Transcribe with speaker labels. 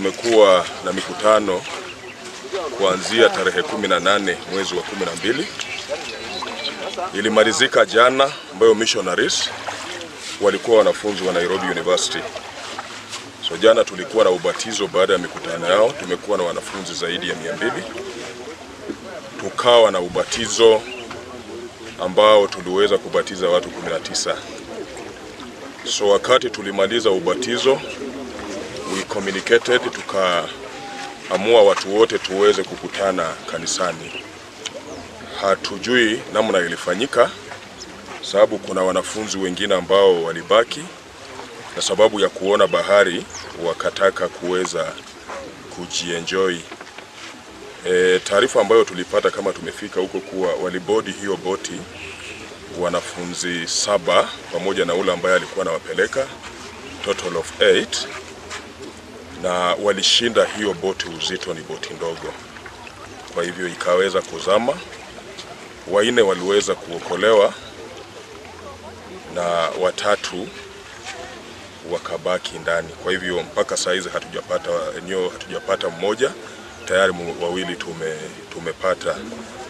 Speaker 1: tumekuwa na mikutano kuanzia tarehe 18 mwezi wa 12 ilimalizika jana, ambayo missionaries walikuwa wanafunzi wa Nairobi University. So jana tulikuwa na ubatizo baada ya mikutano yao, tumekuwa na wanafunzi zaidi ya mia mbili. Tukawa na ubatizo ambao tuliweza kubatiza watu 19. So wakati tulimaliza ubatizo we communicated, tukaamua watu wote tuweze kukutana kanisani. Hatujui namna ilifanyika, sababu kuna wanafunzi wengine ambao walibaki na sababu ya kuona bahari wakataka kuweza kujienjoy. E, taarifa ambayo tulipata kama tumefika huko kuwa walibodi hiyo boti wanafunzi saba pamoja na ule ambaye alikuwa anawapeleka total of 8 na walishinda hiyo boti, uzito ni boti ndogo, kwa hivyo ikaweza kuzama. Waine waliweza kuokolewa na watatu wakabaki ndani. Kwa hivyo mpaka saa hizi hatujapata eneo, hatujapata mmoja tayari, wawili tume, tumepata